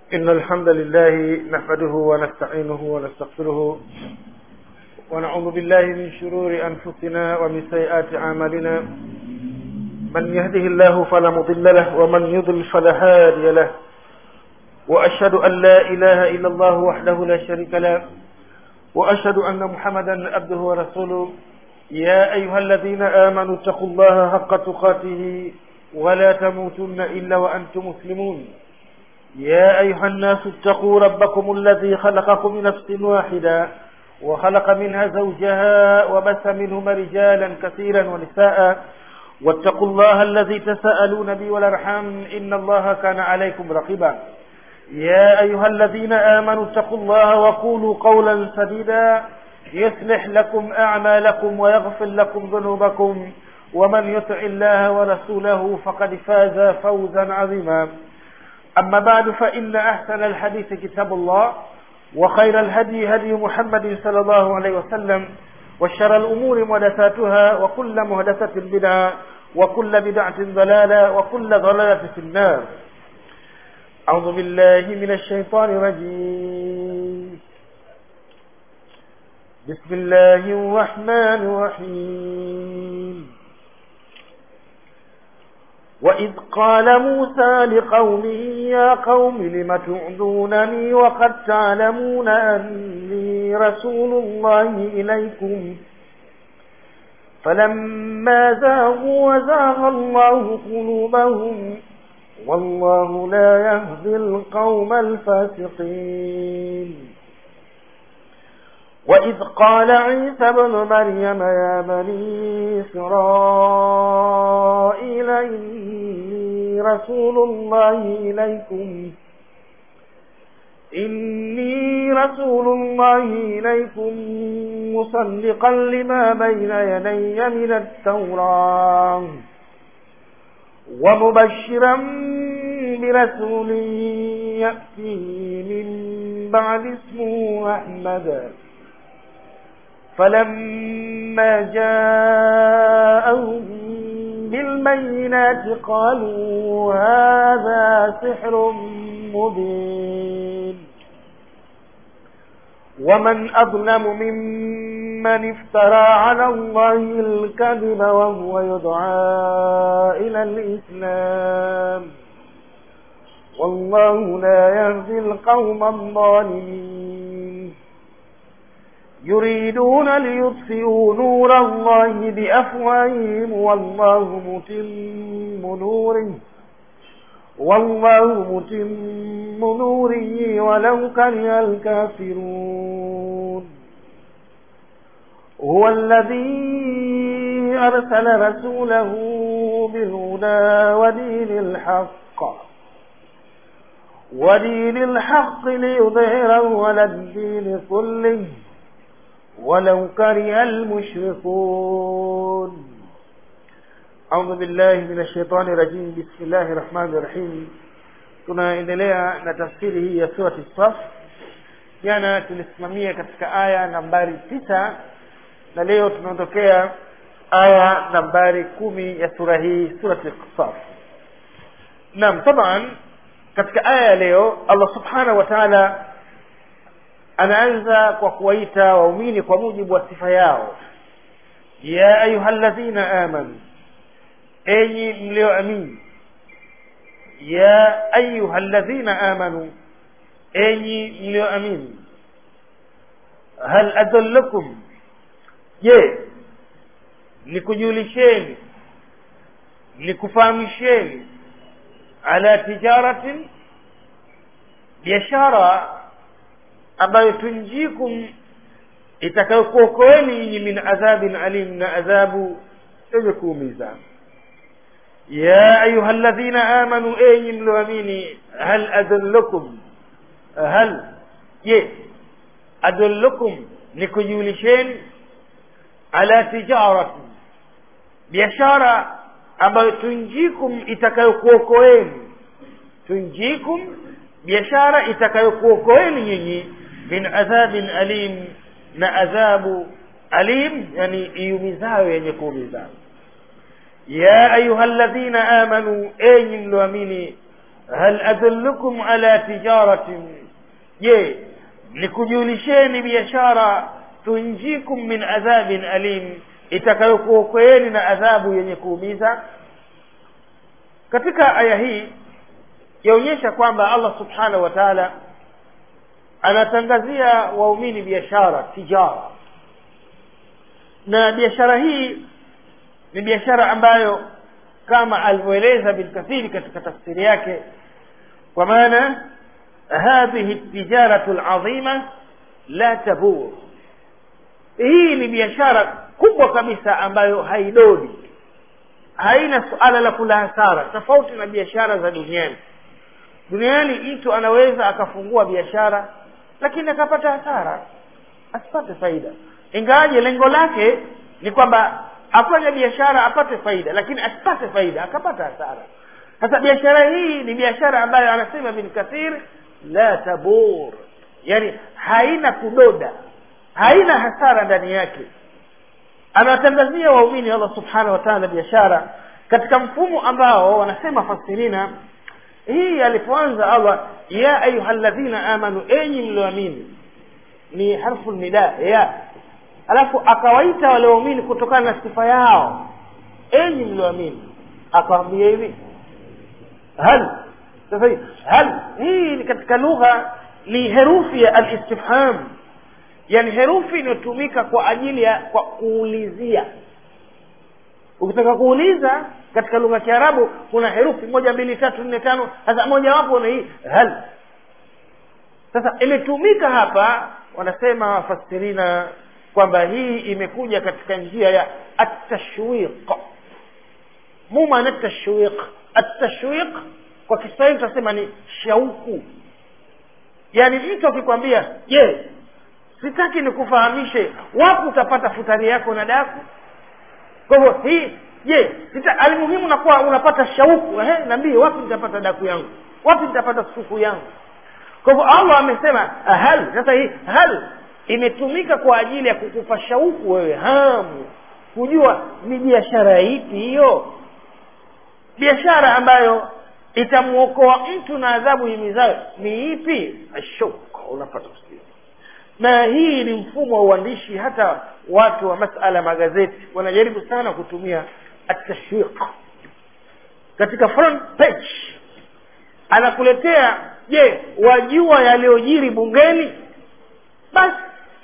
إن الحمد لله نحمده ونستعينه ونستغفره ونعوذ بالله من شرور أنفسنا ومن سيئات أعمالنا من يهده الله فلا مضل له ومن يضل فلا هادي له وأشهد أن لا إله إلا الله وحده لا شريك له وأشهد أن محمدا عبده ورسوله يا أيها الذين آمنوا اتقوا الله حق تقاته ولا تموتن إلا وأنتم مسلمون يا أيها الناس اتقوا ربكم الذي خلقكم من نفس واحدة وخلق منها زوجها وبث منهما رجالا كثيرا ونساء واتقوا الله الذي تساءلون به والأرحام إن الله كان عليكم رقيبا يا أيها الذين آمنوا اتقوا الله وقولوا قولا سديدا يصلح لكم أعمالكم ويغفر لكم ذنوبكم ومن يطع الله ورسوله فقد فاز فوزا عظيما أما بعد فإن أحسن الحديث كتاب الله وخير الهدي هدي محمد صلى الله عليه وسلم وشر الأمور محدثاتها وكل محدثة بدعة وكل بدعة ضلالة وكل ضلالة في النار أعوذ بالله من الشيطان الرجيم بسم الله الرحمن الرحيم وإذ قال موسى لقومه يا قوم لم تعذونني وقد تعلمون أني رسول الله إليكم فلما زاغوا وزاغ الله قلوبهم والله لا يهدي القوم الفاسقين وإذ قال عيسى ابن مريم يا بني إسرائيل إني رسول الله إليكم إني رسول الله إليكم مصدقا لما بين يدي من التوراة ومبشرا برسول يأتي من بعد اسمه أحمد فلما جاءهم بالبينات قالوا هذا سحر مبين ومن أظلم ممن افترى على الله الكذب وهو يدعى إلى الإسلام والله لا يهدي القوم الظالمين يريدون ليطفئوا نور الله بأفواههم والله متم نوره والله متم نوره ولو كره الكافرون هو الذي أرسل رسوله بالهدى ودين الحق ودين الحق ليظهره على الدين كله ولو كره المشركون أعوذ بالله من الشيطان الرجيم بسم الله الرحمن الرحيم tunaendelea na tafsiri hii ya surati saf jana tulisimamia katika aya nambari tisa na leo tunaondokea aya nambari kumi ya sura hii surati saf naam taban katika aya ya leo allah subhanahu wa taala anaanza kwa kuwaita waumini kwa mujibu wa sifa yao ya ayuha ladhina amanu enyi mlioamini ya ayuha ladhina amanu enyi mlioamini hal adallukum je nikujulisheni nikufahamisheni ala tijaratin biashara ambayo tunjikum itakayokuokoeni nyinyi min adhabin alim na adhabu yenye kuumiza ya ayuha ladhina amanu enyi mlioamini hal adullukum hal je adullukum nikujulisheni ala tijarati biashara ambayo tunjikum itakayokuokoeni tunjikum biashara itakayokuokoeni nyinyi min adhabin alim na adhabu alim yani iumizayo yenye kuumiza ya ayuha ladhina amanu enyi mlioamini hal adullukum ala tijaratin je nikujulisheni biashara tunjikum min adhabin alim itakayokuokoeni na adhabu yenye kuumiza katika aya hii yaonyesha kwamba allah subhanahu wa taala anatangazia waumini biashara tijara na biashara hii ni biashara ambayo kama alivyoeleza bilkathiri katika tafsiri yake kwa maana hadhihi tijaratu ladhima la tabur hii ni biashara kubwa kabisa ambayo haidodi haina suala la kula hasara tofauti na biashara za duniani duniani mtu anaweza akafungua biashara lakini akapata hasara asipate faida ingawaje lengo lake ni kwamba afanye biashara apate faida lakini asipate faida akapata hasara sasa biashara hii ni biashara ambayo anasema bin kathir la tabur yani haina kudoda haina hasara ndani yake anawatangazia waumini allah subhanahu wa taala biashara katika mfumo ambao wanasema fasirina hii alipoanza allah ya ayuha ladhina amanu enyi mlioamini ni harfu nida ya alafu akawaita wale waumini kutokana na sifa yao enyi mlioamini akawambia hivi hal sasa hii hal hii ni katika lugha ni herufi ya alistifham yani herufi inayotumika kwa ajili ya kwa kuulizia ukitaka kuuliza katika lugha ya kiarabu kuna herufi moja mbili tatu nne tano sasa mojawapo ni hii hal sasa imetumika hapa wanasema wafasirina kwamba hii imekuja katika njia ya atashwiq mumana tashwiq atashwiq kwa kiswahili tunasema ni shauku yaani mtu akikwambia je sitaki nikufahamishe wapi utapata futari yako na daku kwa hivyo hii je alimuhimu nakuwa unapata shauku ehe naambie wapi nitapata daku yangu wapi nitapata suku yangu kwa hivyo allah amesema hal sasa hii hal imetumika kwa ajili ya kukupa shauku wewe hamu kujua ni biashara ipi hiyo biashara ambayo itamwokoa mtu na adhabu imizayo ni ipi ashauka unapata kusikia na hii ni mfumo wa uandishi hata watu wa masala magazeti wanajaribu sana kutumia atashwiq katika front page anakuletea je wajua yaliyojiri bungeni basi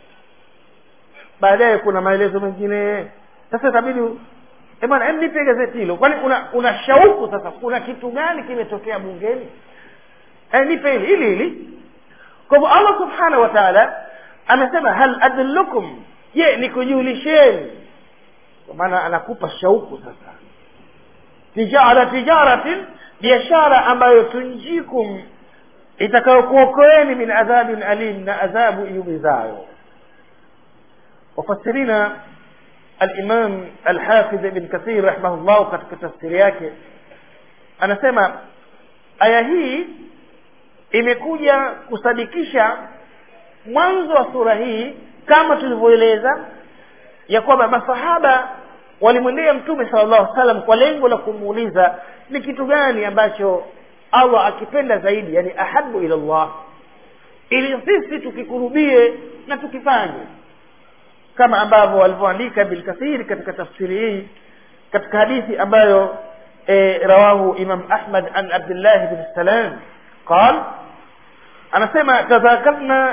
baadaye kuna maelezo mengine sasa itabidi bwana hem nipe gazeti hilo kwani una, una shauku sasa kuna kitu gani kimetokea bungeni e, nipe hili hili hili kwa hivyo allah subhanahu wa taala amesema hal adullukum je nikujulisheni kwa maana anakupa shauku sasa tijara tijaratin biashara ambayo tunjikum itakayokuokoeni min adhabin alim na adhabu iumizayo wafasirina alimam alhafidh ibn kathir rahimahullah katika tafsiri yake anasema aya hii imekuja kusadikisha mwanzo wa sura hii kama tulivyoeleza ya kwamba masahaba walimwendea mtume sala llahu salam kwa lengo la kumuuliza ni kitu gani ambacho allah akipenda zaidi yani ahabu ila llah ili sisi tukikurubie na tukifanye kama ambavyo walivyoandika bilkathiri katika tafsiri hii katika hadithi ambayo e, rawahu imam ahmad an abdillahi bn salam qal anasema tadhakarna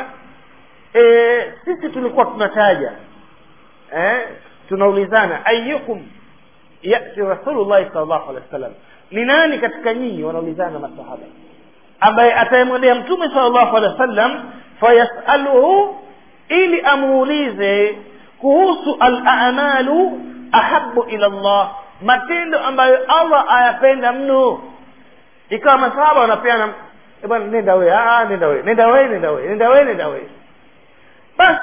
e, sisi tulikuwa tunataja eh, tunaulizana ayukum yati rasulullahi sal llahu alehi wa sallam ni nani katika nyinyi wanaulizana masahaba ambaye atayemwendea mtume sal llahu alehi wa sallam fayasaluhu ili amuulize kuhusu alamalu ahabu ila llah matendo ambayo allah ayapenda mno ikawa masahaba wanapeana bwana nenda we nenda we nenda we nenda we nenda we nenda we basi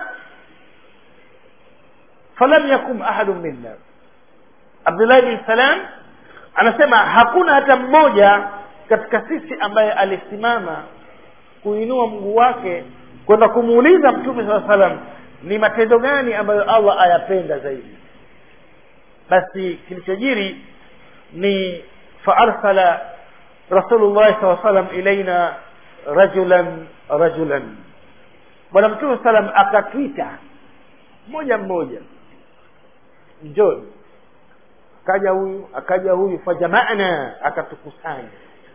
falam yakum ahadun minna abdullahi bin salam anasema hakuna hata mmoja katika sisi ambaye alisimama kuinua mguu wake kwenda kumuuliza mtume saa salam ni matendo gani ambayo allah ayapenda zaidi basi kilichojiri ni faarsala rasulullah saa salam ilaina rajulan rajulan bwana mtume salam akatwita mmoja mmoja njoni akaja huyu akaja huyu fajamana akatukusanya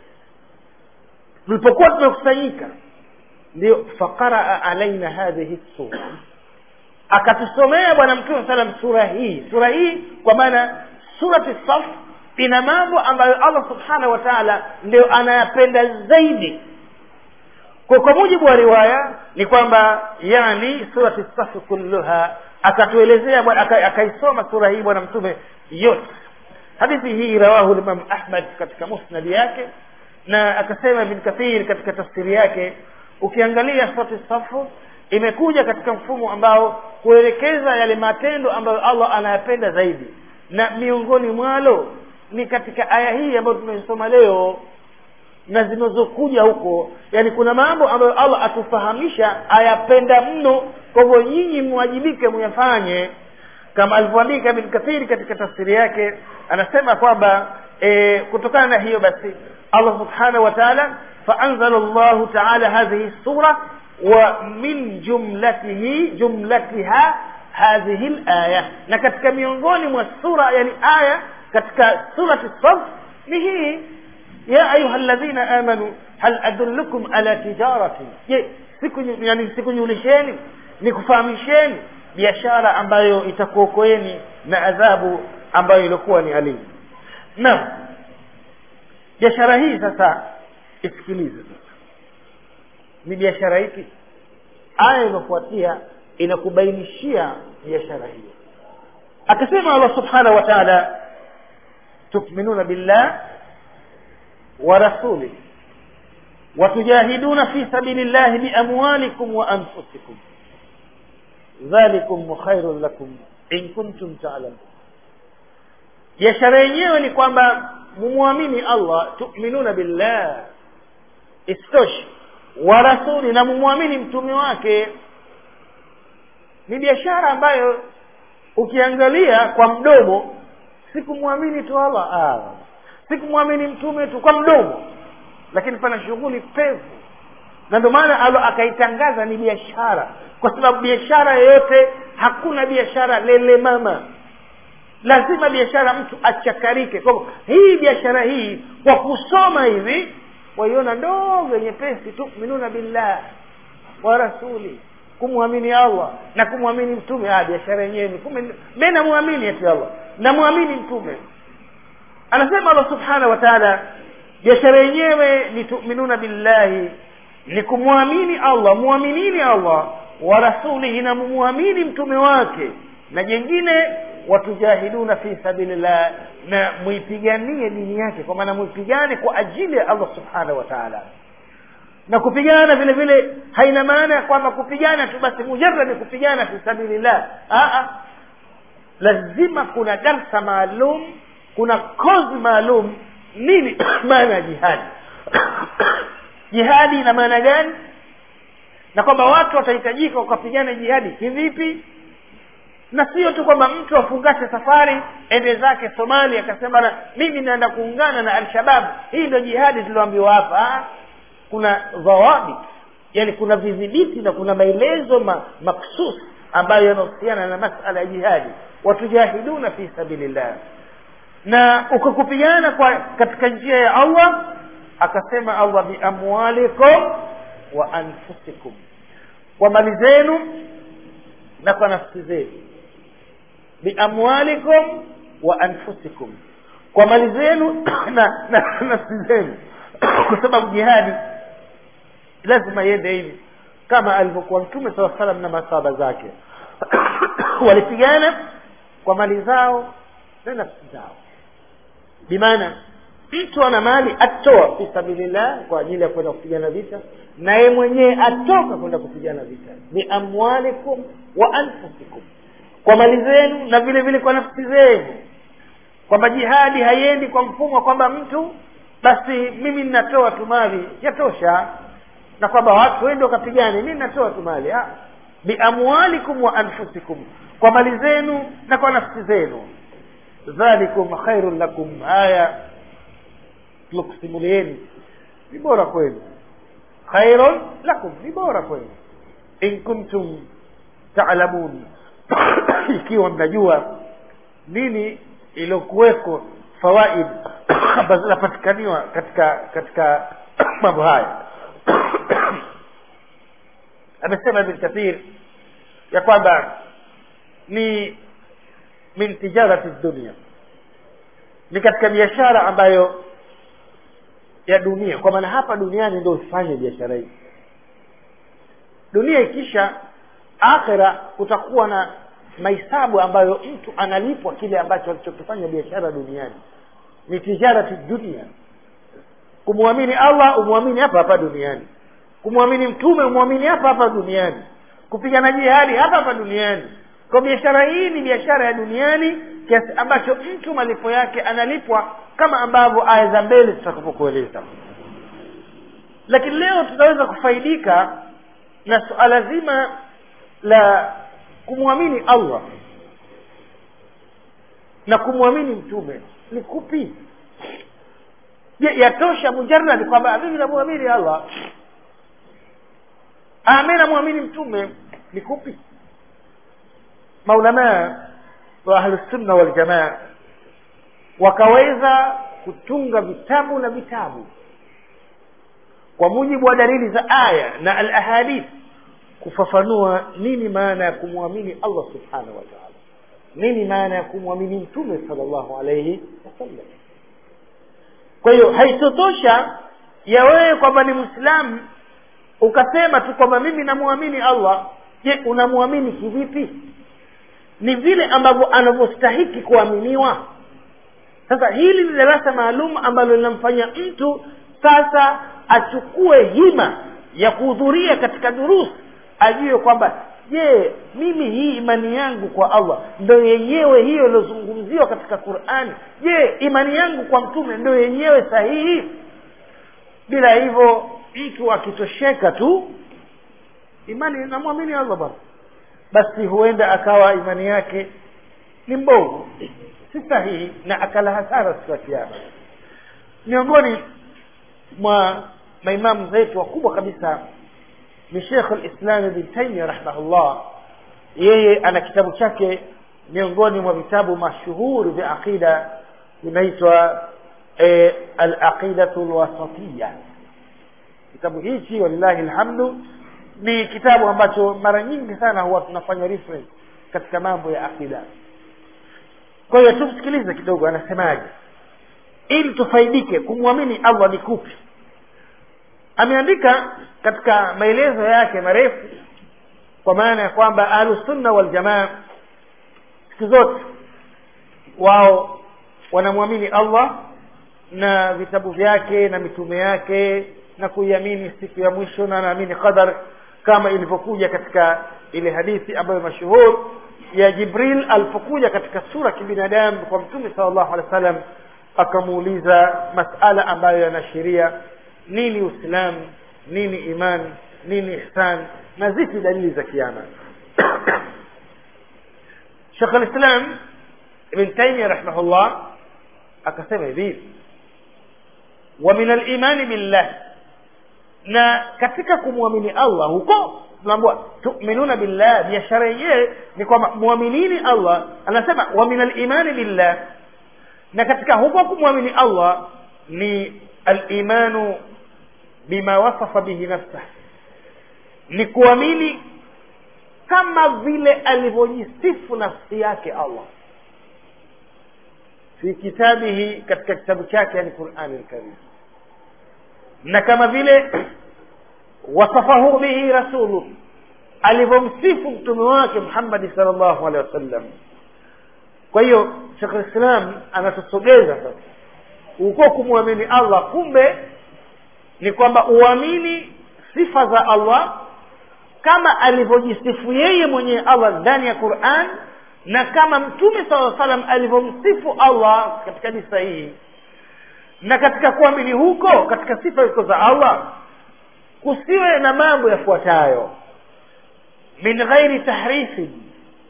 tulipokuwa tumekusanyika ndio faqaraa alaina hadhihi sura akatusomea bwana mtume salam sura hii sura hii kwa maana surati saf ina mambo ambayo allah subhanahu wa taala ndio anayapenda zaidi kwa kwa mujibu wa riwaya ni kwamba yani surati safi kulluha akatuelezea akaisoma sura hii bwana mtume yote hadithi hii rawahu limam ahmad katika musnadi yake na akasema ibn kathir katika tafsiri yake ukiangalia surati safu imekuja katika mfumo ambao kuelekeza yale matendo ambayo allah anayapenda zaidi na miongoni mwalo ni katika aya hii ambayo tumeisoma leo na zinazokuja huko yani kuna mambo ambayo allah atufahamisha ayapenda mno kwa hivyo nyinyi mwajibike muyafanye kama alivyoandika bin kathiri katika tafsiri yake anasema kwamba e, kutokana na hiyo basi allah subhanahu wa taala faanzala llahu taala hadhihi sura wa min jumlatihi jumlatiha hadhihi laya na katika miongoni mwa sura yani aya katika surati saf ni hii ya ayuha ladhina amanu hal adullukum ala tijaratin je siku yani sikunyulisheni nikufahamisheni biashara ambayo itakuokoeni na adhabu ambayo ilikuwa ni alimu naam biashara hii sasa isikilize sasa ni biashara hiki aya inafuatia inakubainishia biashara hiyo akasema allah subhanahu wa taala tukminuna billah wa rasulih watujahiduna fi sabili llahi biamwalikum wa anfusikum dhalikum khairun lakum in kuntum talamun biashara yenyewe ni kwamba mumwamini allah tuminuna billah isitoshe wa rasuli na mumwamini mtume wake ni biashara ambayo ukiangalia kwa mdomo sikumwamini tu allah ah. sikumwamini mtume tu kwa mdomo lakini pana shughuli pevu na ndio maana alo akaitangaza ni biashara kwa sababu biashara yoyote hakuna biashara lele mama lazima biashara mtu achakarike kwa hivyo hii biashara hii kwa kusoma hivi waiona ndogo nyepesi tuminuna billah wa rasuli kumwamini allah na kumwamini mtume ah biashara yenyewe ni kumbe mi namwamini ati allah namwamini mtume anasema allah subhanahu wa taala biashara yenyewe ni tuminuna billahi ni kumwamini allah mwaminini allah wa rasulihi na mumwamini mtume wake na jengine watujahiduna fi sabilillah na muipiganie dini yake kwa maana muipigane kwa ajili ya allah subhanahu wa taala na kupigana vile vile haina maana ya kwamba kupigana tu basi mujaradi kupigana fi sabilillah Aa, lazima kuna darsa maalum kuna kozi maalum nini maana ya jihadi jihadi ina maana gani na kwamba watu watahitajika wakapigana jihadi kivipi na sio tu kwamba mtu afungashe safari ende zake somalia akasema na mimi naenda kuungana na alshabab hii ndio jihadi tulioambiwa hapa kuna dhawabit yani kuna vidhibiti na kuna maelezo ma, maksus ambayo yanahusiana na masala ya jihadi watujahiduna fi sabilillah na ukakupigana kwa katika njia ya allah akasema allah biamwalikum wa anfusikum kwa mali zenu na kwa nafsi zenu biamwalikum wa anfusikum kwa mali zenu na, na nafsi zenu kwa sababu jihadi lazima iende hivi kama alivyokuwa mtume saa salam na masaba zake walipigana kwa mali zao na nafsi zao bimaana mtu ana mali atoa fi sabilillah kwa ajili ya kwenda kupigana vita na yeye mwenyewe atoka kwenda kupigana vita biamwalikum wa anfusikum kwa mali zenu na vile vile kwa nafsi zenu kwamba jihadi haiendi kwa mfumo kwamba mtu basi mimi ninatoa tu mali yatosha na kwamba watu wende wakapigane mi natoa tu mali biamwalikum wa anfusikum kwa mali zenu na kwa nafsi zenu dhalikum khairun lakum haya tulokusimulieni ni bora kwenu khairun lakum ni bora kwenu in kuntum taalamun ikiwa mnajua nini iliyokuweko fawaid ambazo zinapatikaniwa katika katika mambo haya amesema ibn kathir ya kwamba ni min tijarati dunia ni katika biashara ambayo ya dunia kwa maana hapa duniani ndio usifanye biashara hii dunia ikisha akhira kutakuwa na mahesabu ambayo mtu analipwa kile ambacho alichokifanya biashara duniani ni tijarati dunia kumwamini allah umwamini hapa hapa duniani kumwamini mtume umwamini hapa hapa duniani kupigana jihadi hapa hapa duniani kwa biashara hii ni biashara ya duniani kiasi ambacho mtu malipo yake analipwa kama ambavyo aya za mbele tutakapokueleza lakini leo tutaweza kufaidika na suala zima la kumwamini allah na kumwamini mtume ni kupi je yatosha mujaradi kwamba mimi namwamini allah mi namwamini mtume ni kupi maulamaa wa ahlusunna waljamaa wakaweza kutunga vitabu na vitabu kwa mujibu wa dalili za aya na al ahadith kufafanua nini maana ya kumwamini allah subhanahu wa taala nini maana ya kumwamini mtume sala llahu alaihi wasallam kwa hiyo haitotosha ya wewe kwamba ni mwislamu ukasema tu kwamba mimi namwamini allah je unamwamini kivipi ni vile ambavyo anavyostahiki kuaminiwa sasa hili ni darasa maalum ambalo linamfanya mtu sasa achukue hima ya kuhudhuria katika durusi ajue kwamba je mimi hii imani yangu kwa allah ndo yenyewe hiyo iliyozungumziwa katika qurani je imani yangu kwa mtume ndo yenyewe sahihi bila hivyo mtu akitosheka tu imani namwamini allah bwana basi huenda akawa imani yake ni mbovu si sahihi na akala hasara siku ya kiama miongoni mwa maimamu zetu wakubwa kabisa ni shekh lislam ibn taimia rahimahullah yeye ana kitabu chake miongoni mwa vitabu mashuhuri vya aqida vinaitwa e, alaqidatu lwasatiya kitabu hichi walillahi lhamdu ni kitabu ambacho mara nyingi sana huwa tunafanya reference katika mambo ya aqida kwa hiyo tumsikilize kidogo anasemaje ili tufaidike kumwamini allah ni kupi ameandika katika maelezo yake marefu kwa maana ya kwamba ahlusunna waljamaa siku zote wao wanamwamini allah na vitabu vyake na mitume yake na kuiamini siku ya mwisho na anaamini qadar kama ilivyokuja katika ile hadithi ambayo mashuhur ya jibril alipokuja katika sura kibinadamu kwa mtume sala llahu alehi wa sallam akamuuliza masala ambayo yanaashiria nini uislamu nini iman nini ihsan na zipi dalili za kiama shekh lislam ibn taimia rahimahullah akasema hivi wa min alimani billah na katika kumwamini allah huko tunaambua tuminuna billah biashara yenyewe ni kwamba mwaminini allah anasema wa min alimani billah na katika huko kumwamini allah ni alimanu bima wasafa bihi nafsah ni kuamini kama vile alivyojisifu nafsi yake allah fi kitabihi katika kitabu chake yani qurani lkarim na kama vile wasafahu bihi rasulu alivyomsifu mtume wake muhammadi sal llahu alehi wasallam kwa hiyo shekh lislam anatusogeza sasa uko kumwamini allah kumbe ni kwamba uamini sifa za allah kama alivyojisifu yeye mwenyewe allah ndani ya quran na kama mtume saa salam alivyomsifu allah katika hadithi sahihi na katika kuamini huko katika sifa hizo za allah kusiwe na mambo yafuatayo min ghairi tahrifin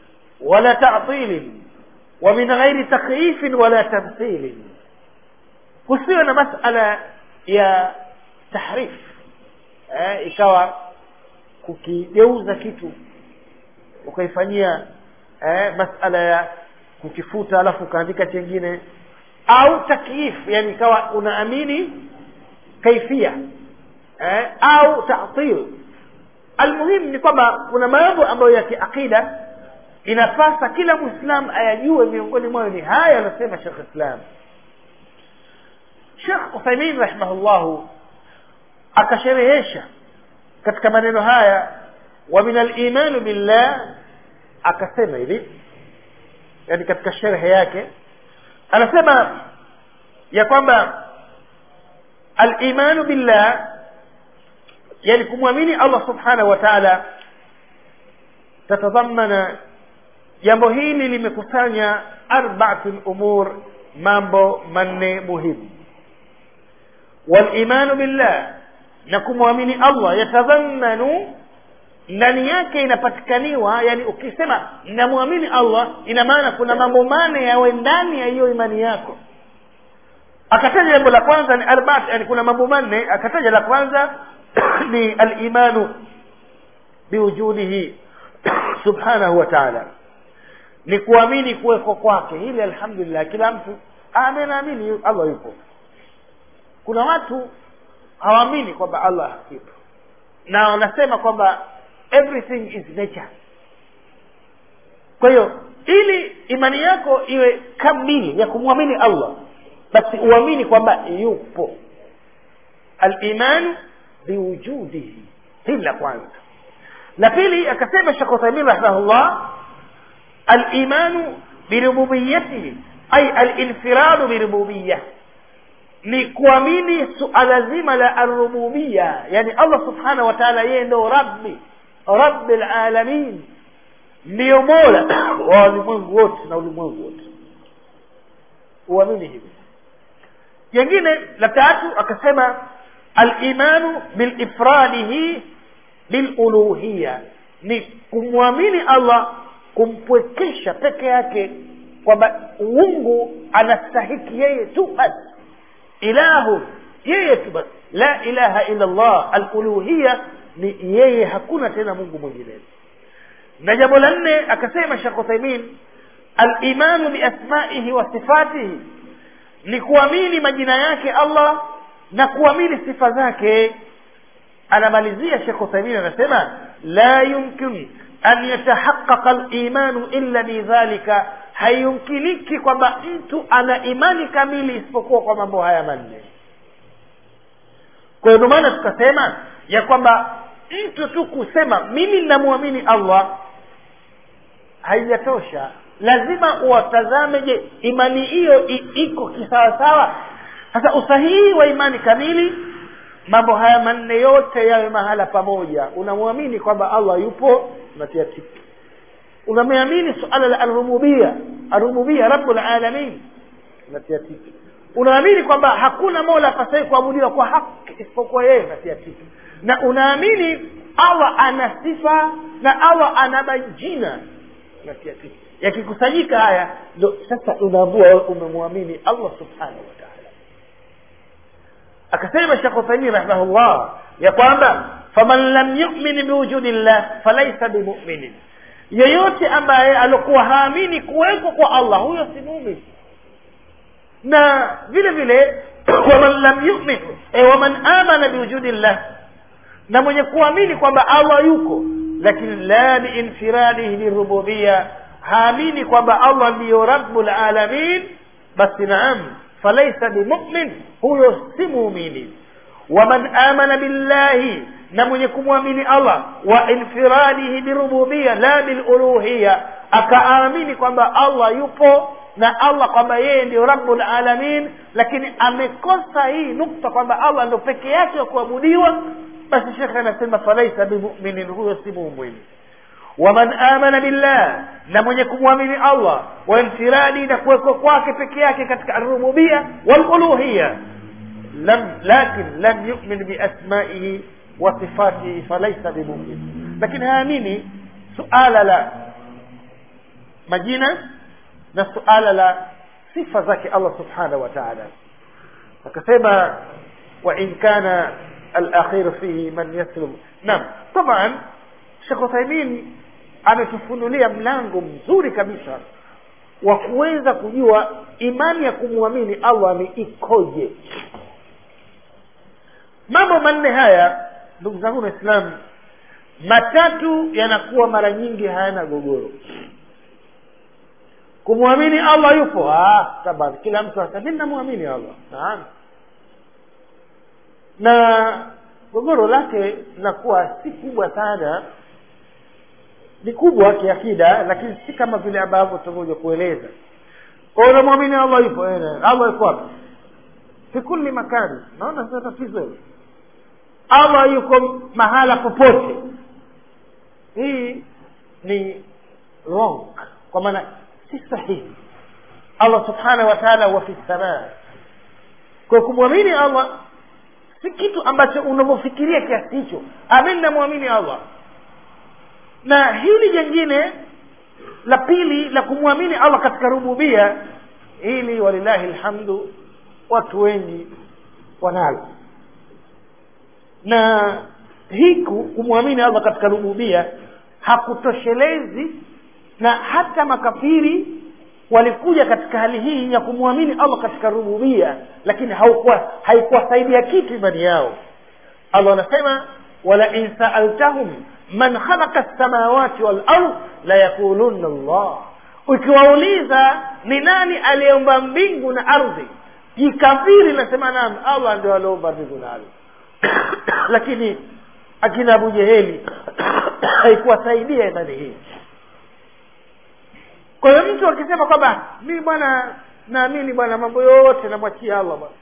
wala tatilin wa min ghairi takyifin wala tamthilin kusiwe na masala ya tahrif eh, ikawa kukigeuza kitu ukaifanyia eh, masala ya kukifuta alafu ukaandika chengine au takyif yani ikawa unaamini kaifia eh, au tatil almuhimu ni kwamba kuna mambo ambayo ya kiaqida inapasa kila mwislam ayajue miongoni mwayo ni haya anasema shekh islam shekh uthaimin rahimahullahu akasherehesha katika maneno haya wa min alimanu billah akasema hivi yani katika sherhe yake anasema ya kwamba alimanu billah yani kumwamini allah subhanahu wa taala tatadhamana jambo hili limekusanya arbaatu lumur mambo manne muhimu walimanu billah na kumwamini allah yatadhamanu ndani yake inapatikaniwa yani ukisema namwamini allah ina maana kuna mambo mane yawe ndani ya hiyo imani yako akataja jambo la kwanza ni arbaat yani kuna mambo manne akataja la kwanza ni alimanu biwujudihi subhanahu wa taala ni kuamini kuweko kwake hili alhamdulillah kila mtu amenaamini allah yupo kuna watu hawaamini kwamba allah yupo na wanasema kwamba everything is nature kwa hiyo ili imani yako iwe kamili ya kumwamini allah basi uamini kwamba yupo alimanu biwujudihi hili la kwanza la pili akasema shekh uthaimin rahimahullah alimanu birububiyatihi ay alinfiradu birububiya ni kuamini suala zima la arububia yani allah subhanahu wa taala yeye ndo rabbi rabbi lalamin ndiyo mola wa walimwengu wote na ulimwengu wote uamini hivi jengine la tatu akasema alimanu bilifradihi biluluhiya ni kumwamini allah kumpwekesha peke yake kwamba uungu anastahiki yeye tu basi ilahu yeye tu basi la ilaha illa llah aluluhiya ni yeye hakuna tena mungu mwingine na jambo la nne akasema shekh uthaimin alimanu biasmaihi wa sifatihi ni kuamini majina yake allah na kuamini sifa zake anamalizia shekh uthaimin anasema la yumkin an yatahaqaqa limanu illa bidhalika haiyumkiniki kwamba mtu ana imani kamili isipokuwa kwa mambo haya manne kwa hiyo maana tukasema ya kwamba mtu tu kusema mimi namwamini allah haijatosha lazima uwatazame je imani hiyo iko kisawasawa sasa usahihi wa imani kamili mambo haya manne yote yawe mahala pamoja unamwamini kwamba allah yupo unatia tiki unameamini suala la arububia arububia rabulalamin unatia tiki unaamini kwamba hakuna mola apasahi kuabudiwa kwa haki isipokuwa yeye unatia tiki na unaamini allah ana sifa na allah ana majina unatia tiki yakikusanyika haya ndo sasa unaambua umemwamini allah subhanahu wa taala akasema shekh uthaimin rahimahullah ya kwamba faman lam yumin biwujudi llah falaisa bimuminin yeyote ambaye alikuwa haamini kuweko kwa allah huyo si mumin na vile vile waman lam yumin e, waman amana biwujudi llah na mwenye kuamini kwamba allah yuko lakini la biinfiradihi birububia haamini kwamba allah ndiyo rabu lalamin basi naam falaisa bimumin huyo si muumini waman amana billahi na mwenye kumwamini allah wa infiradihi birububia la biluluhiya akaamini kwamba allah yupo na allah kwamba yeye ndio rabu lalamin lakini amekosa hii nukta kwamba allah ndo peke yake wa kuabudiwa basi shekhe anasema falaisa bimuminin huyo si muumini waman amana billah na mwenye kumwamini allah wainfiradi na kuwekwa kwake peke yake katika arububia waluluhiya lam lakin lam yumin biasmaihi wa sifatihi falaisa bimumin lakini haamini suala la majina na suala la sifa zake allah subhanahu wa taala akasema wa in kana alakhir fihi man yaslum naam taban shekh uthaimin ametufunulia mlango mzuri kabisa wa kuweza kujua imani ya kumwamini allah ni ikoje mambo manne haya ndugu zangu waislamu matatu yanakuwa mara nyingi hayana gogoro kumwamini allah yupo ah, taban kila mtu asami namwamini allah naam na gogoro lake linakuwa si kubwa sana ni kubwa kiakida lakini si kama vile ambavyo tutakuja kueleza kwa unamwamini allah yupo allah yuko wapi fi kulli makani naona sio tatizo allah yuko mahala popote hii ni wrong kwa maana si sahihi allah subhanahu wa taala huwa fi samaa kwa kumwamini allah si kitu ambacho unavyofikiria kiasi hicho amin namwamini allah na hili jengine la pili la kumwamini allah katika rububia hili walillahi lhamdu watu wengi wanalo na hiku kumwamini allah katika rububia hakutoshelezi na hata makafiri walikuja katika hali hii ya kumwamini allah katika rububia lakini haukuwa haikuwasaidia kitu imani yao allah anasema walain saaltahum man khalaqa lsamawati walard layaqulunna llah ukiwauliza ni nani aliyeumba mbingu na ardhi jikafiri nasema naam allah ndio aliomba mbingu na ardhi lakini akina abu jeheli haikuwasaidia imani hii kwa hiyo mtu akisema kwamba mi bwana naamini bwana mambo yote namwachia allah bwana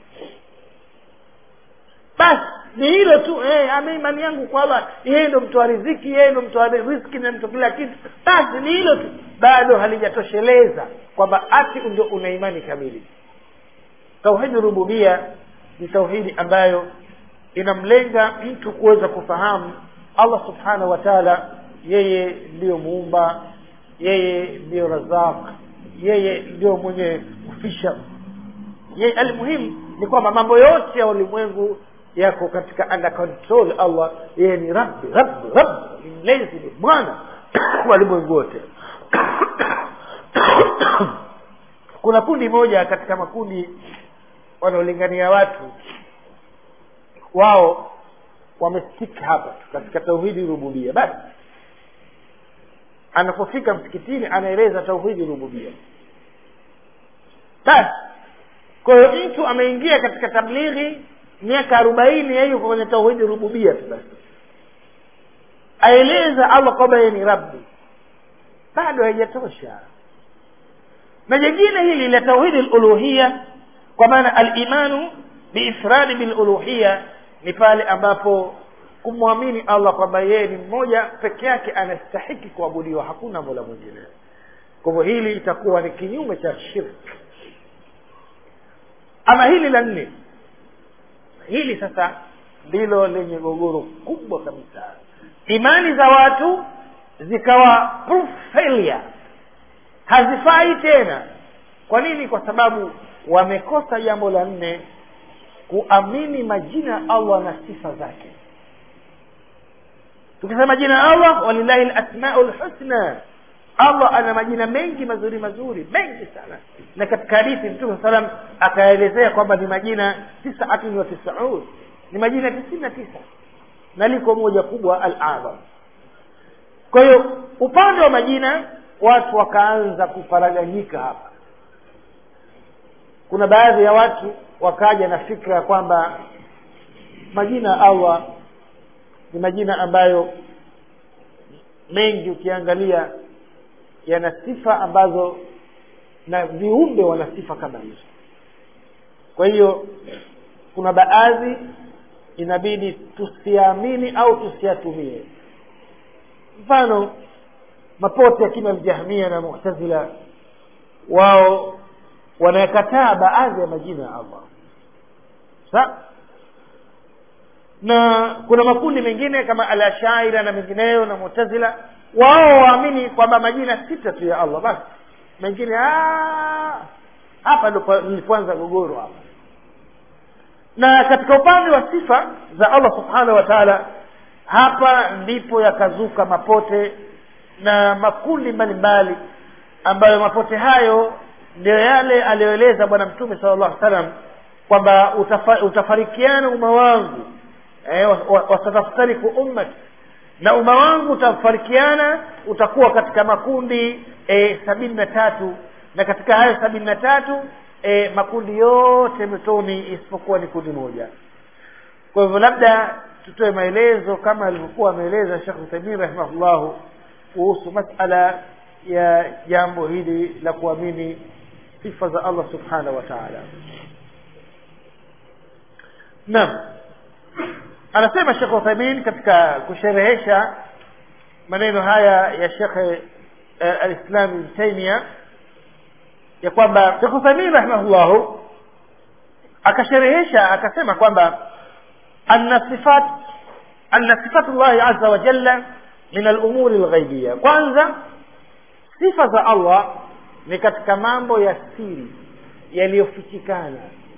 basi ni hilo tu eh, ame imani yangu kwa allah yeye ndo mtoa riziki yeye ndo mtoa riziki na mto kila kitu basi ni hilo tu bado halijatosheleza kwamba ati ndio una imani kamili tauhidi rububia ni tauhidi ambayo inamlenga mtu kuweza kufahamu allah subhanahu wa taala yeye ndiyo muumba yeye ndiyo razaq yeye ndio mwenye kufisha yeye almuhimu ni kwamba mambo yote ya ulimwengu yako katika under control allah yeye ni rabbi rabbi rabbi ni mlezi ni bwana wa ulimwengu wote kuna kundi moja katika makundi wanaolingania watu wao wamestik hapa katika tauhidi rububia basi anapofika msikitini anaeleza tauhidi rububia basi kwa hiyo mtu ameingia katika tablighi miaka arobaini yeye yuko kwenye tauhidi rububia tu basi aeleza allah kwamba yeye ni rabbi bado haijatosha na jengine hili la tauhidi luluhia kwa maana alimanu biifradi biluluhia ni pale ambapo kumwamini allah kwamba yeye ni mmoja peke yake anastahiki kuabudiwa hakuna mola mwingine kwa hivyo hili itakuwa ni kinyume cha shirk ama hili la nne hili sasa ndilo lenye gogoro kubwa kabisa imani za watu zikawa proof failure hazifai tena kwa nini kwa sababu wamekosa jambo la nne kuamini majina ya allah na sifa zake tukisema jina ya allah walillahi lasmau lhusna allah ana majina mengi mazuri mazuri mengi sana na katika hadithi mtume salam akaelezea kwamba ni majina tisaatun wa tisaun ni majina tisini na tisa na liko moja kubwa al adham kwa hiyo upande wa majina watu wakaanza kufaraganyika hapa kuna baadhi ya watu wakaja na fikra ya kwamba majina ya allah ni majina ambayo mengi ukiangalia yana sifa ambazo na viumbe wana sifa kama hizo kwa hiyo kuna baadhi inabidi tusiamini au tusiatumie mfano mapote ya kina ljahmia na muhtazila wao wanayakataa baadhi ya majina ya allah sa na kuna makundi mengine kama alashaira na mengineyo na mutazila wao waamini kwamba majina sita tu ya allah basi mengine hapa ndo nilipoanza gogoro hapa na katika upande wa sifa za allah subhanahu wa taala hapa ndipo yakazuka mapote na makundi mbalimbali ambayo mapote hayo ndio yale aliyoeleza bwana mtume sala llahu salam kwamba utafa, utafarikiana umma wangu eh, wasataftariku ummati na umma wangu utafarikiana utakuwa katika makundi e, sabini na tatu na katika hayo sabini na tatu e, makundi yote motoni isipokuwa ni kundi moja kwa hivyo labda tutoe maelezo kama alivyokuwa ameeleza shekh uthaimin rahimahullahu kuhusu masala ya jambo hili la kuamini sifa za allah subhanahu wa taala naam anasema shekh uthaimin katika kusherehesha maneno haya ya shekhe uh, alislam ibn taimia ya kwamba shekh uthaimin rahimahullahu akasherehesha akasema kwamba anna sifat anna sifatu llahi aza wa jalla min alumuri lghaibia kwanza sifa za allah ni katika mambo ya siri yaliyofichikana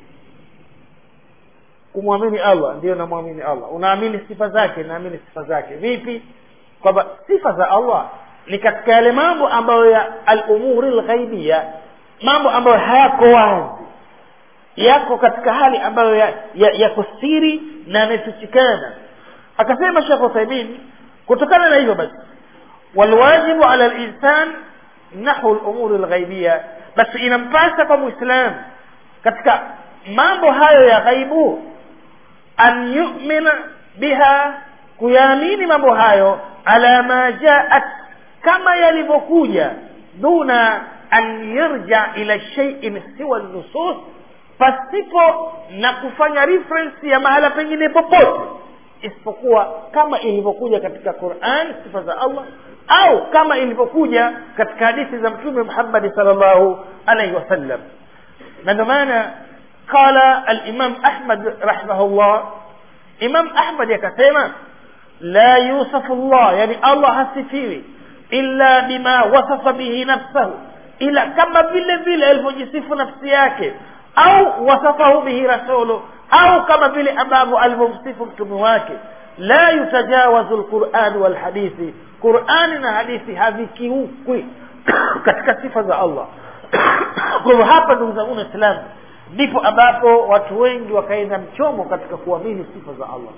kumwamini allah ndiyo namwamini allah unaamini sifa zake naamini sifa zake vipi kwamba sifa za allah ni katika yale mambo ambayo ya alumuri lghaibia mambo ambayo hayako wazi yako katika hali ambayo yako ya, ya siri na yamefichikana akasema shekh uthaimin kutokana na hivyo basi walwajibu ala linsan nahu lumuri lghaibia basi inampasa kwa mwislamu katika mambo hayo ya ghaibu an yumina biha kuyaamini mambo hayo ala ma jaat kama yalivyokuja duna an yarja ila sheiin siwa nusus pasipo na kufanya reference ya mahala pengine popote isipokuwa kama ilivyokuja katika quran sifa za allah au kama ilivyokuja katika hadithi za mtume muhammadi sal llahu alaihi wasallam na ndio maana qala alimam ahmad rahimahullah imam ahmad akasema la yusafu llah yani allah hasifiwi illa bima wasafa bihi nafsahu ila kama vile vile alivyojisifu nafsi yake au wasafahu bihi rasulu au kama vile ambavyo alivyomsifu mtume wake la yutajawazu lqurani walhadithi qurani na hadithi havikiukwi katika sifa za allah kwa hivyo hapa ndugu zangu waislamu ndipo ambapo watu wengi wakaenda mchomo katika kuamini sifa za allah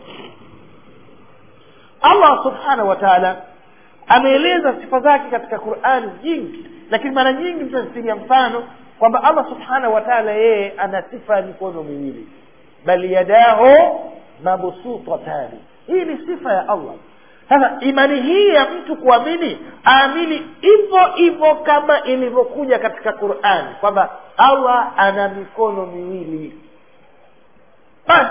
allah subhanahu wa taala ameeleza sifa zake katika qurani nyingi lakini mara nyingi mtazipigia mfano kwamba allah subhanahu wa taala yeye ana sifa ya mikono miwili bal yadahu mabsutatani hii ni sifa ya allah sasa imani hii ya mtu kuamini aamini hivyo hivyo kama ilivyokuja katika qurani kwamba allah ana mikono miwili basi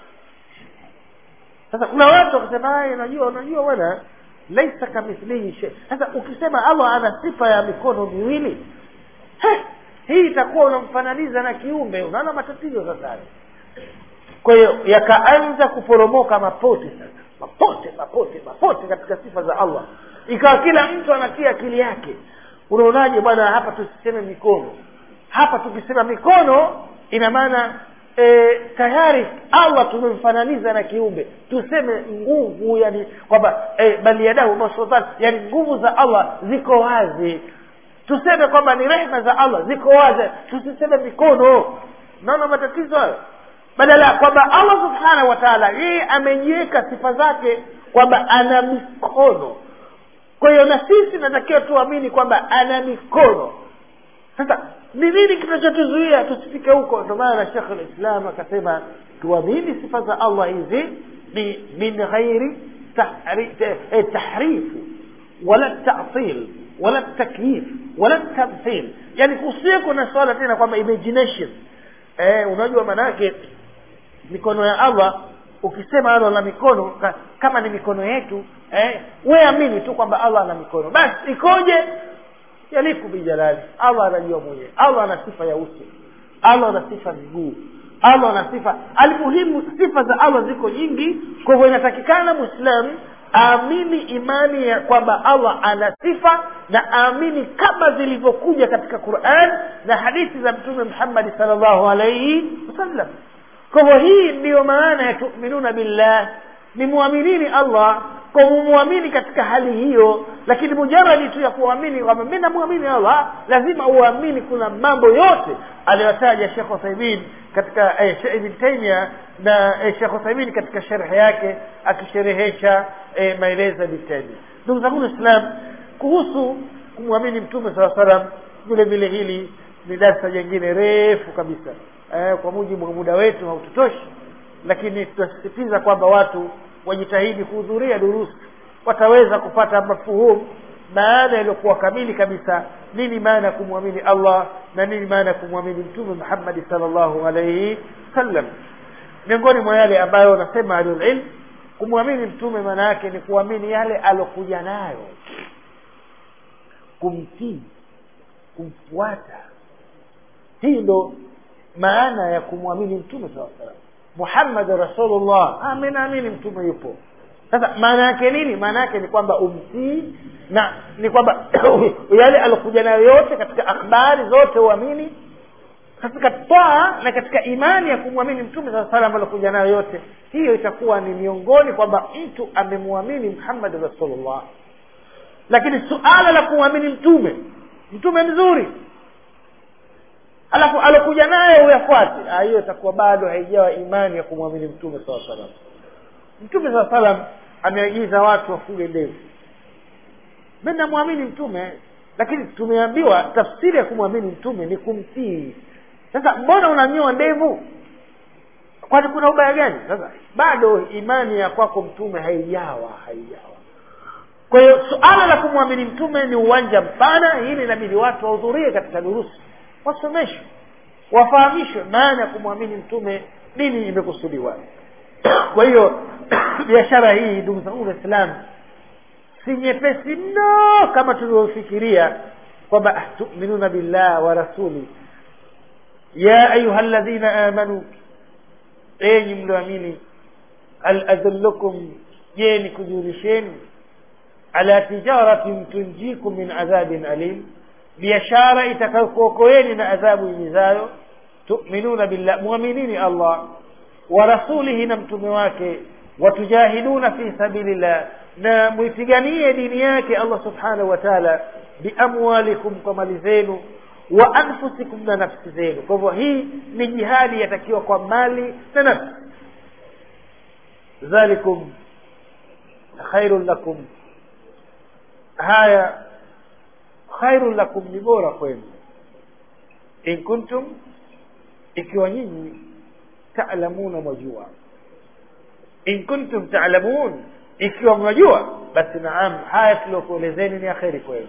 sasa kuna watu wakasema unajua unajua bwana laisa kamithlihi shay sasa ukisema allah ana sifa ya mikono miwili he, hii itakuwa unamfananiza na kiumbe unaona matatizo sasa kwa hiyo yakaanza kuporomoka mapote sasa mapote mapote mapote katika sifa za allah ikawa kila mtu anatia akili yake unaonaje bwana hapa tusiseme mikono hapa tukisema mikono ina maana e, tayari allah tumemfananiza na kiumbe tuseme nguvu yani kwamba e, bali yadahu masultan yani nguvu za allah ziko wazi tuseme kwamba ni rehma za allah ziko wazi tusiseme mikono naona matatizo hayo badala kwamba allah subhanahu wa taala yeye amejiweka sifa zake kwamba ana mikono kwa hiyo na sisi natakiwa tuamini kwamba ana mikono sasa ni nini kinachotuzuia tusifike huko ndio maana shekh lislam akasema tuamini sifa za allah hizi ni min ghairi tahrifu wala tatil wala takyif wala tamthil yani kusieko na swala tena kwamba imagination eh, unajua maanaake mikono ya allah ukisema allah na mikono ka, kama ni mikono yetu eh, we amini tu kwamba allah ana mikono basi ikoje yaliku bijalali allah anajua mwenyewe allah ana sifa ya uso allah ana sifa miguu allah ana sifa almuhimu sifa za allah ziko nyingi kwa hivyo inatakikana mwislamu aamini imani ya kwamba allah ana sifa na aamini kama zilivyokuja katika quran na hadithi za mtume muhammadi sal llahu alaihi wasallam kwa hivyo hii ndiyo maana ya tuminuna billah ni muaminini allah kwa mumwamini katika hali hiyo lakini mujaradi tu ya kuamini kwamba mi namwamini allah lazima uamini kuna mambo yote aliyotaja shekh uthaimin katika eh, ibn taimia na eh, shekh uthaimin katika sherhe yake akisherehesha eh, maelezo ya ibn taimia ndugu zangu waislam kuhusu kumwamini mtume saa salam vile vile hili ni darsa jingine refu kabisa eh, kwa mujibu wa muda wetu haututoshi lakini tunasisitiza kwamba watu wajitahidi kuhudhuria durusi wataweza kupata mafuhumu maana iliyokuwa kamili kabisa nini maana ya kumwamini allah na nini maana ya kumwamini mtume muhammadi salllahu alaihi wasallam miongoni mwa yale ambayo wanasema ahlulilm kumwamini mtume maana yake ni kuamini yale alokuja nayo kumtii kumfuata hii ndo maana ya kumwamini mtume saa salam muhammad rasulullah ah, naamini mtume yupo sasa maana yake nini maana yake ni kwamba umtii na ni kwamba yale alokuja nayo yote katika akhbari zote uamini katika taa na katika imani ya kumwamini mtume saa salam alokuja nayo yote hiyo itakuwa ni miongoni kwamba mtu amemwamini muhammad rasulullah lakini suala la kumwamini mtume mtume mzuri alafu alokuja naye uyafuate hiyo itakuwa bado haijawa imani ya kumwamini mtume saa salam mtume saa salam ameagiza watu wafuge ndevu mi namwamini mtume lakini tumeambiwa tafsiri ya kumwamini mtume ni kumtii sasa mbona unanyoa ndevu kwani kuna ubaya gani sasa bado imani ya kwako mtume haijawa haijawa kwa hiyo suala la kumwamini mtume ni uwanja mpana hili inabidi watu wahudhurie katika durusi wasomeshwe wafahamishwe maana ya kumwamini mtume nini imekusudiwa kwa hiyo biashara hii ndugu zangu waislamu si nyepesi mno kama tulivyofikiria kwamba tuminuna billah wa rasuli ya ayuha ladhina amanu enyi mlioamini hal adullukum je ni kujulisheni ala tijaratin tunjikum min adhabin alim biashara itakayokuokoeni na adhabu imizayo tuminuna billah mwaminini allah wa rasulihi na mtume wake watujahiduna fi sabilillah na mwipiganie dini yake allah subhanahu wa taala biamwalikum kwa mali zenu wa anfusikum na nafsi zenu kwa hivyo hii ni jihadi yatakiwa kwa mali na nafsi dhalikum khairun lakum haya khairun lakum ni bora kwenu in kuntum ikiwa nyinyi talamuna mwajua in kuntum talamun ikiwa mwajua basi naam haya tuliokuelezeni ni akheri kwenu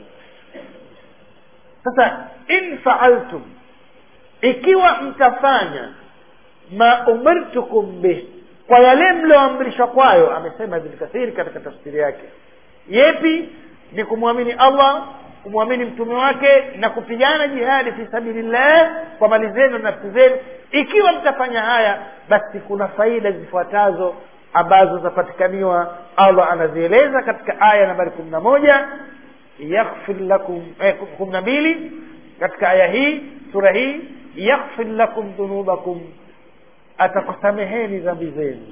sasa in faaltum ikiwa mtafanya ma umirtukum bih kwa yale mlioamrishwa kwayo amesema ibn kathiri katika tafsiri yake yepi ni kumwamini allah kumwamini mtume wake na kupigana jihadi fi sabilillah kwa mali zenu na nafsi zenu ikiwa mtafanya haya basi kuna faida zifuatazo ambazo zapatikaniwa allah anazieleza katika aya nambari kumi na moja yaghfir lakum eh, kumi na mbili katika aya hii sura hii yaghfir lakum dhunubakum atakusameheni dhambi zenu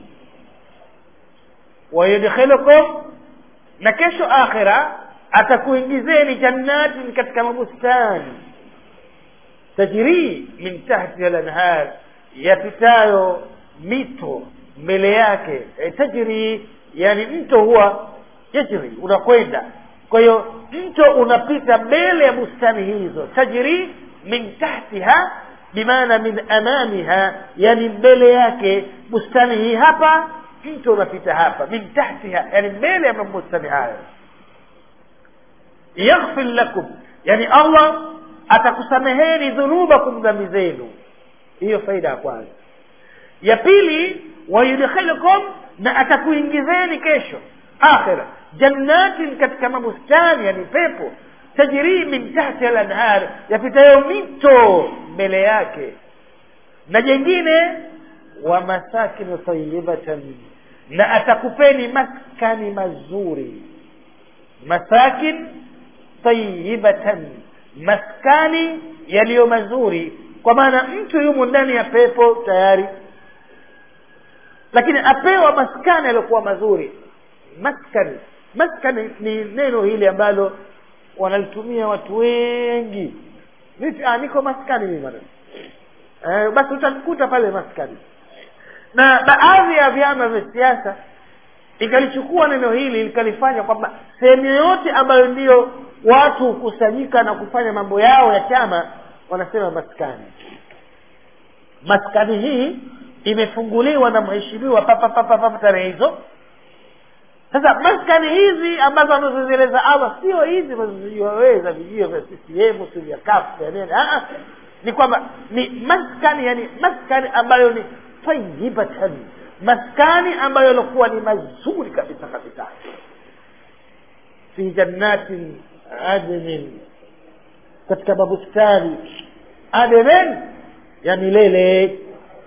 wayudkhilukum na kesho akhira atakuingizeni jannatin katika mabustani tajrii min tahtiha lanhar yapitayo mito mbele yake e, tajrii yani mto huwa yajri unakwenda kwa hiyo mto unapita mbele ya bustani hizo tajrii min tahtiha bimaana min amamiha yani mbele yake bustani hii hapa mto unapita hapa min tahtiha yani mbele ya mabustani hayo yaghfir lakum yani allah atakusameheni dhunubakum dhambi zenu hiyo faida ya kwanza ya pili wayudkhilukum na atakuingizeni kesho akhira jannatin katika mabustani yani pepo tajrii min tahti lanhar yapitayo mito mbele yake na jengine wa masakinu tayibatan na atakupeni maskani mazuri masakin tayibatan maskani yaliyo mazuri kwa maana mtu yumo ndani ya pepo tayari lakini apewa maskani aliyokuwa mazuri maskani maskani ni neno hili ambalo wanalitumia watu wengi vipi ah, niko maskani mimi bwana eh, basi utamkuta pale maskani na baadhi ya vyama vya siasa ikalichukua neno hili likalifanya kwamba sehemu yoyote ambayo ndiyo watu hukusanyika na kufanya mambo yao ya chama wanasema maskani maskani hii imefunguliwa na mheshimiwa papa papa papa tarehe hizo sasa maskani hizi ambazo anazozieleza allah sio hizi amazozijua wewe za vijio vya ccm si vya kafu vya nini Ah, ah. ni kwamba ni maskani yani maskani ambayo ni tayibatan maskani ambayo yalikuwa ni mazuri kabisa kabisa fi jannatin adnin katika mabustani adnin ya milele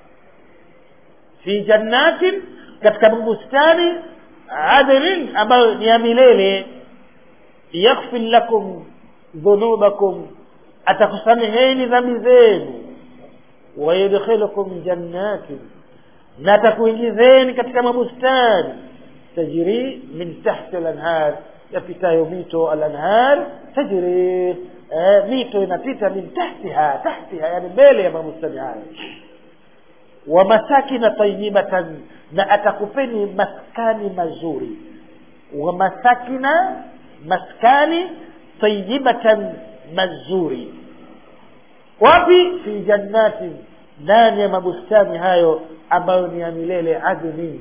fi jannatin katika bustani adnin ambayo ni ya milele yaghfir lakum dhunubakum atakusameheni dhambi zenu wayudkhilukum jannatin na atakuingizeni katika mabustani tajri min tahti lanhar yapitayo mito alanhar tajri eh, mito inapita min tahtiha tahtiha yani mbele ya mabustani hayo wa masakina tayibatan na atakupeni maskani mazuri wa masakina maskani tayibatan mazuri wapi fi jannatin ndani ya mabustani hayo ambayo ni ya milele adnin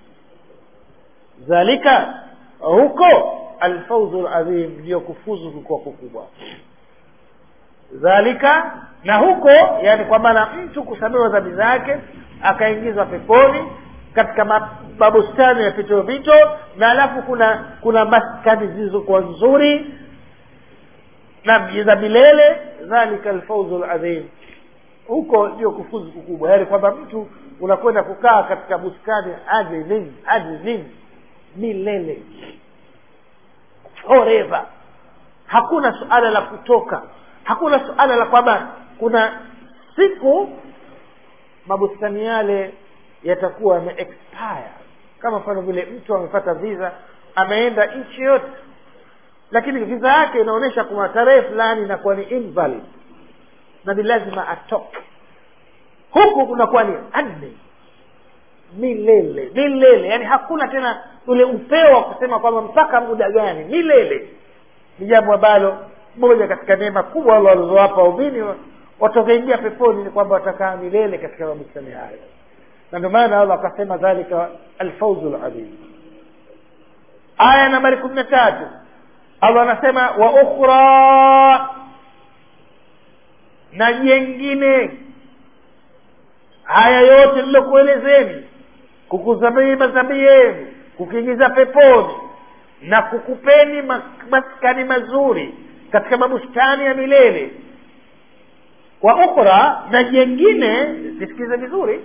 dhalika huko alfauzu ladhim ndiyo kufuzu kukuwa kukubwa dhalika na huko yani kwa maana mtu kusamewa dhambi zake akaingizwa peponi katika ma- mabustani ya pito mito na alafu kuna kuna maskani zilizokuwa nzuri na za milele dhalika alfauzu ladhim huko ndio kufuzu kukubwa yaani kwamba mtu unakwenda kukaa katika bustani adnin adnin milele forever hakuna suala la kutoka hakuna suala la kwamba kuna siku mabustani yale yatakuwa yame expire kama mfano vile mtu amepata visa ameenda nchi yote lakini visa yake inaonyesha kuna tarehe fulani inakuwa ni invalid na ni lazima atoke huku kunakuwa ni adni milele milele yani hakuna tena ule upeo wa kusema kwamba mpaka muda gani milele ni jambo ambalo moja katika neema kubwa allah walizowapa waumini watakaingia peponi ni kwamba watakaa milele katika mabustani hayo na ndio maana allah akasema dhalika alfauzu ladhim aya nambari kumi na tatu allah anasema wa ukhra na jengine haya yote nilokuelezeni kukusamehe madhambi yenu kukiingiza peponi na kukupeni mas- maskani mazuri katika mabustani ya milele wa ukhra na jengine zisikize vizuri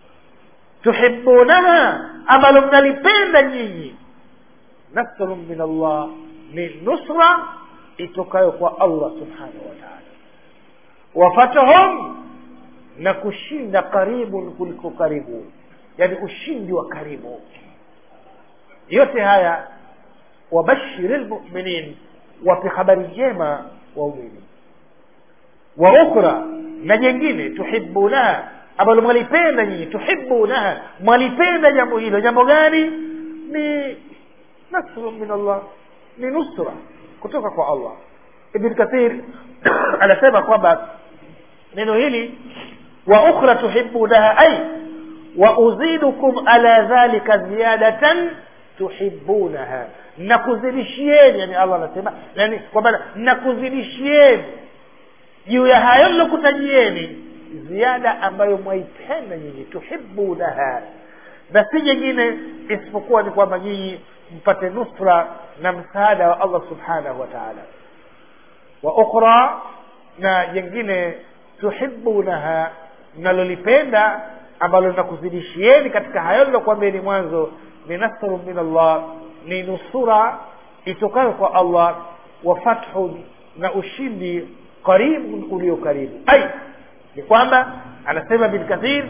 tuhibunaha ambalo mnalipenda nyinyi nasrun min allah ni nusra itokayo kwa allah subhanahu wa taala wafatuhum na kushinda karibun kuliko karibu yani ushindi wa karibu yote haya wabashiri lmuminin wape habari njema waumini wa ukhra na jengine tuhibunaha ambalo mwalipenda nyinyi tuhibunaha mwalipenda jambo hilo jambo gani ni nasru min allah ni nusra kutoka kwa allah ibn kathir anasema kwamba neno hili wa ukhra tuhibunaha ay wa uzidukum ala dhalika ziyadatan tuhibunaha nakuzidishieni yani allah anasema yani kwamba nakuzidishieni juu ya hayo nilokutajieni ziada ambayo mwaipenda nyinyi tuhibunaha na si jingine isipokuwa ni kwamba nyinyi mpate nusra na msaada wa allah subhanahu wa taala wa ukhra na jengine tuhibunaha mnalolipenda ambalo linakuzidishieni katika hayo lilokuambieni mwanzo ni nasru min allah ni nusura itokayo kwa allah wa fathun na ushindi qaribun ulio karibu ai ni kwamba anasema bin kathir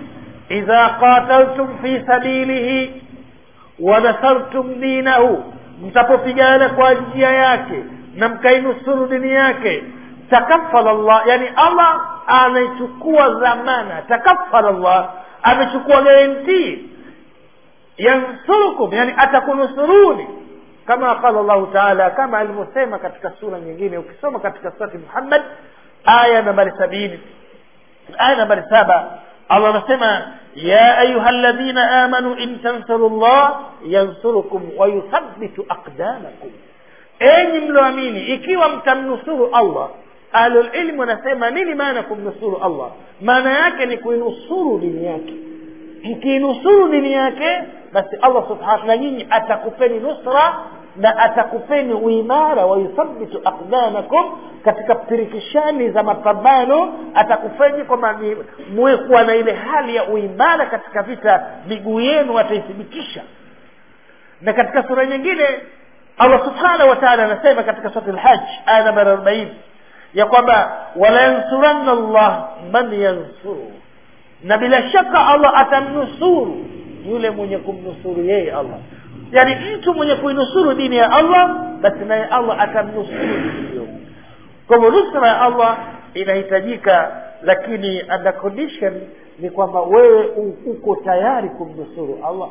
idha qataltum fi sabilihi wa nasartum dinahu mtapopigana kwa njia yake na mkainusuru dini yake takafala llah yani allah amechukua dhamana takafala llah amechukua garantii yansurukum yani atakunusuruni kama qala llahu taala kama alivyosema katika sura nyingine ukisoma katika surati muhammad aya nambari sabini aya nambari saba allah anasema ya ayuha ladhina amanu in tansuru llah yansurukum wayuthabitu aqdamakum enyi mlioamini ikiwa mtamnusuru allah ahlulilmu wanasema nini maana kumnusuru allah maana yake ni kuinusuru dini yake mkiinusuru dini yake basi allah subhanahu na nyinyi atakupeni nusra na atakupeni uimara wayuthabitu aqdamakum katika pirikishani za mapambano atakufeni kwamba muwe kuwa na ile hali ya uimara katika vita miguu yenu ataithibitisha na katika sura nyingine allah subhanahu wa taala anasema katika surat lhaj aya nambari arobaini ya kwamba walayansuranna llah man yansuru na bila shaka allah atamnusuru yule mwenye kumnusuru yeye allah yaani mtu mwenye kuinusuru dini ya allah basi naye allah atamnusuru dini hiyo kwa hivyo nusra ya allah inahitajika lakini under condition ni kwamba wewe uko tayari kumnusuru allah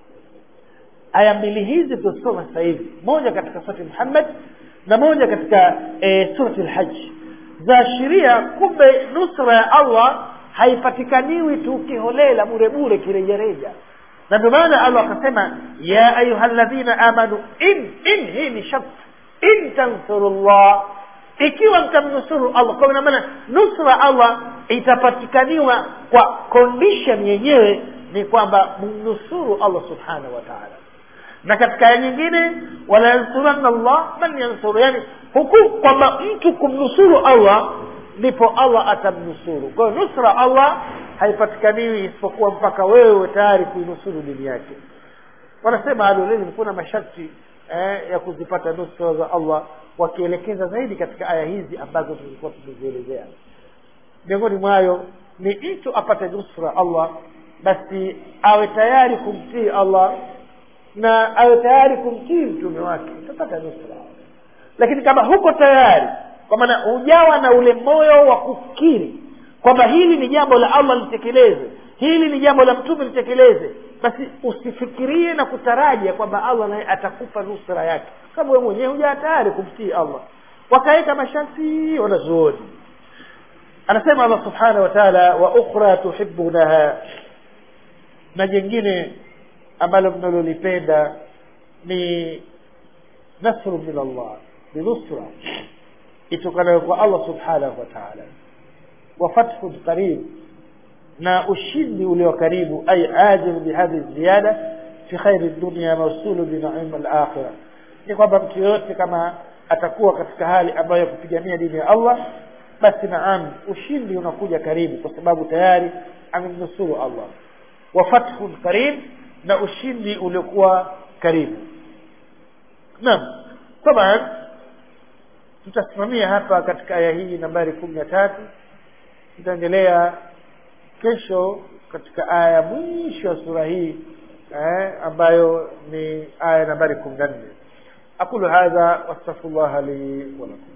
aya mbili hizi tutasoma sasa hivi moja katika surati muhammad na moja katika e, surati lhaji zaashiria kumbe nusra ya allah haipatikaniwi tu kiholela bure bure kirejareja na ndio maana allah akasema ya ayuha ladhina amanu in in hii ni shart in tansuru llah ikiwa mtamnusuru allah kwa maana nusra allah itapatikaniwa kwa condition yenyewe ni kwamba mnusuru allah subhanahu wa taala na katika aya nyingine wala yansuranna llah man yansuru yani huku kwamba mtu kumnusuru allah ndipo allah atamnusuru kwa hiyo nusra allah haipatikaniwi isipokuwa mpaka wewe tayari kuinusuru dini yake wanasema ahlulilmu kuna masharti eh, ya kuzipata nusra za allah wakielekeza zaidi katika aya hizi ambazo tulikuwa tumezielezea miongoni mwayo ni mtu apate nusra allah basi awe tayari kumtii allah na awe tayari kumtii mtume wake utapata nusra lakini kama huko tayari kwa maana hujawa na ule moyo wa kufikiri kwamba hili ni jambo la allah litekeleze hili ni jambo la mtume litekeleze basi usifikirie na kutarajia kwamba allah naye atakupa nusra yake kama wewe mwenyewe hujawa tayari kumtii allah wakaweka masharti wanazuoni anasema allah subhanahu wa taala wa ukhra tuhibunaha na jengine ambalo mnalolipenda ni nasru min allah ni nusra itokanayo kwa allah subhanahu wa taala wa fathun qarib na ushindi ulio karibu ay ajil bihadhi ziyada fi khairi dunia mausulu binaima alakhira ni kwamba mtu yoyote kama atakuwa katika hali ambayo ya kupigania dini ya allah basi naam ushindi unakuja karibu kwa sababu tayari amemnusuru allah wa fathun qarib na ushindi uliokuwa karibu naam taban tutasimamia hapa katika aya hii nambari kumi na tatu tutaendelea kesho katika aya ya mwisho ya sura hii eh, ambayo ni aya nambari kumi na nne aqulu hadha wastaghfirullaha li walakum